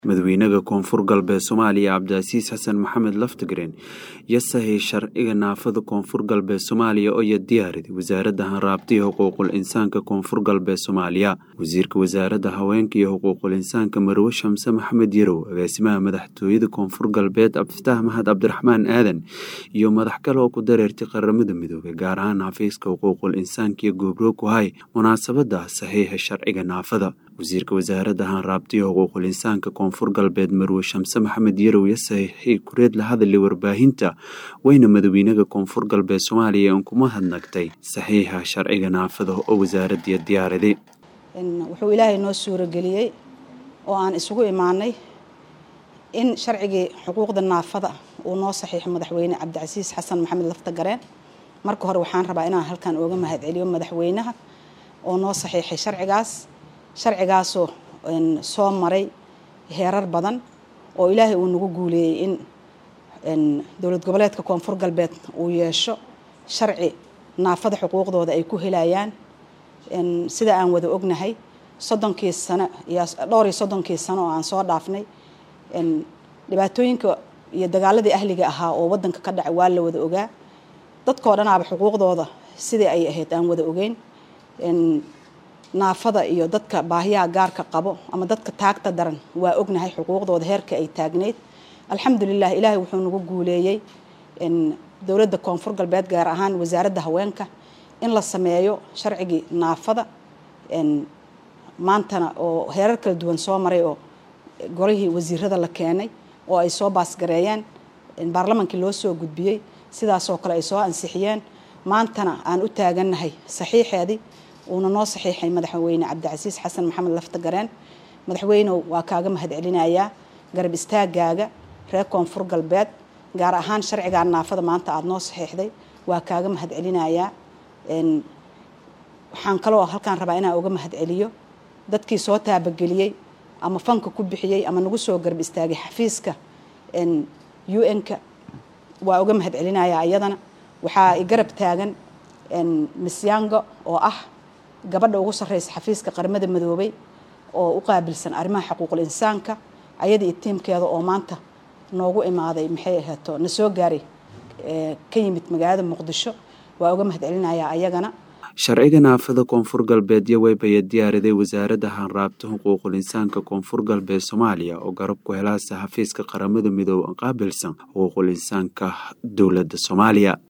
madaxweynaha koonfur galbeed soomaaliya cabdicasiis xasan maxamed laftigreen iyo saxiix sharciga naafada koonfur galbeed soomaaliya oo ya diyaariday wasaaradda hanraabta iyo xuquuqul insaanka koonfur galbeed soomaaliya wasiirka wasaaradda haweenka iyo xuquuqul insaanka marwe shamse maxamed yarow agaasimaha madaxtooyada koonfur galbeed cabdifatax mahad cabdiraxmaan aadan iyo madax kale oo ku dareertay qaramada midoobey gaar ahaan xafiiska xuquuqul insaanka iyo goobroog ku hay munaasabada saxiixa sharciga naafada wasiirka wasaaradda hanraabta iyo xuquuqul insaanka koonfur galbeed marwe shamse maxamed yarow iyo saxiixii kureed la hadalay warbaahinta weyna madaxweynaha koonfur galbeed soomaaliya in kuma hadnagtay saxiixa sharciga naafada oo wasaaraddiiya diyaariday wuxuu ilaahay noo suurageliyey oo aan isugu imaanay in sharcigii xuquuqda naafada uu noo saxiixo madaxweyne cabdicasiis xasan maxamed laftagareen marka hore waxaan rabaa inaan halkan ooga mahadceliyo madaxweynaha oo noo saxiixay sharcigaas sharcigaasoo soo maray heerar badan oo ilaahay uu nagu guuleeyey in dowlad goboleedka koonfur galbeed uu yeesho sharci naafada xuquuqdooda ay ku helayaan sida aan wada ognahay soddonkii sano iyo dhowr iyo soddonkii sano oo aan soo dhaafnay dhibaatooyinka iyo dagaaladii ahliga ahaa oo wadanka ka dhacay waa la wada ogaa dadkoo dhanaaba xuquuqdooda sidii ay ahayd aan wada ogeyn naafada iyo dadka baahiyaha gaarka qabo ama dadka taagta daran waa ognahay xuquuqdooda heerka ay taagneyd alxamdulilah ilaahay wuxuu nagu guuleeyey dowladda koonfur galbeed gaar ahaan wasaaradda haweenka in la sameeyo sharcigii naafada maantana oo heerar kala duwan soo maray oo golihii wasiirada la keenay oo ay soo baasgareeyeen baarlamaankii loo soo gudbiyey sidaasoo kale ay soo ansixiyeen maantana aan u taagannahay saxiixeedii uuna noo saxiixay madaxweyne cabdicasiis xasan maxamed laftagareen madaxweynew waa kaaga mahadcelinayaa garab istaagaaga reer koonfur galbeed gaar ahaan sharcigaa naafada maanta aada noo saxiixday waa kaaga mahadcelinayaa waxaan kaloo halkaan rabaa inaan uga mahadceliyo dadkii soo taabageliyey ama fanka ku bixiyey ama nagu soo garab istaagay xafiiska u n-ka waa uga mahadcelinayaa iyadana waxaa i garab taagan misyango oo ah gabadha ugu sarreysa xafiiska qaramada midoobay oo u qaabilsan arrimaha xuquuqul insaanka ayada iyo tiimkeeda oo maanta noogu imaaday maxay ahaato na soo gaaray ka yimid magaalada muqdisho waa uga mahadcelinayaa ayagana sharciga naafada koonfur galbeed iyo weybaya diyaariday wasaaradda hanraabta xuquuqul insaanka koonfur galbeed soomaaliya oo garab ku helaasa xafiiska qaramada midoobe qaabilsan xuquuqul insaanka dowladda soomaaliya